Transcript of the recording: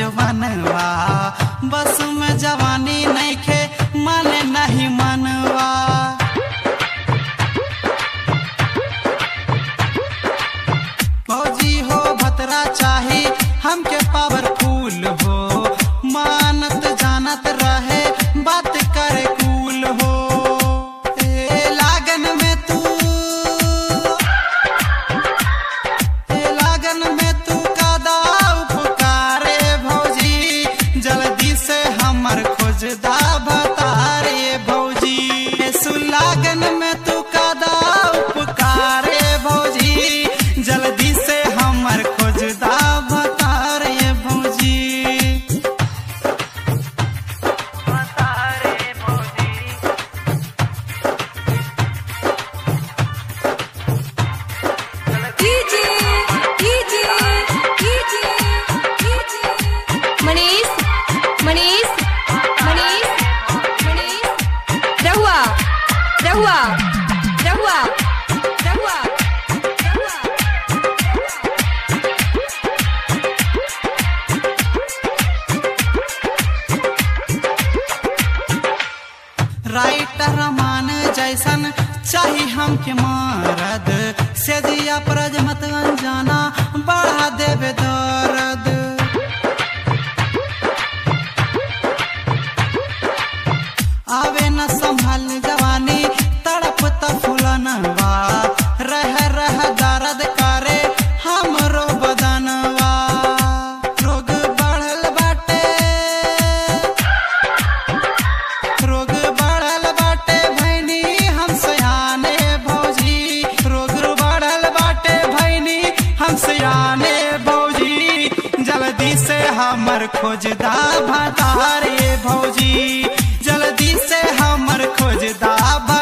जवनवा बस में जवानी नइखे माने नहीं मनवा फौजी हो भतरा चाही हमके पावरफुल हो मानत जानत रहे बात करे कूल हो ए लागन में तू ए लागन में तू कादा उपकारे भौजी जल्दी से हमर खोजदा बतारे भौजी ए सुलागन में तू कादा उपकारे भौजी जल्दी से हमर खोजदा बतारे भौजी DJ DJ DJ DJ Manish Manish Manish Manish रहुआ रहुआ रहुआ रहुआ रहुआ राइटर मान जैसन चाही हमके मारद से दिया प्रज मत अनजाना बढ़ा देवे दर्द आवे न संभल जवानी तड़प फुलनवा रह रह दर्द करे हमरो बदनवा रोग बढ़ल बाटे रोग बढ़ल बाटे भैनी हम सयाने भौजी रोग बढ़ल बाटे भैनी हम सयाने भौजी जल्दी से हमर खोजदा भतारे भौजी जल्दी से हमर खोजदा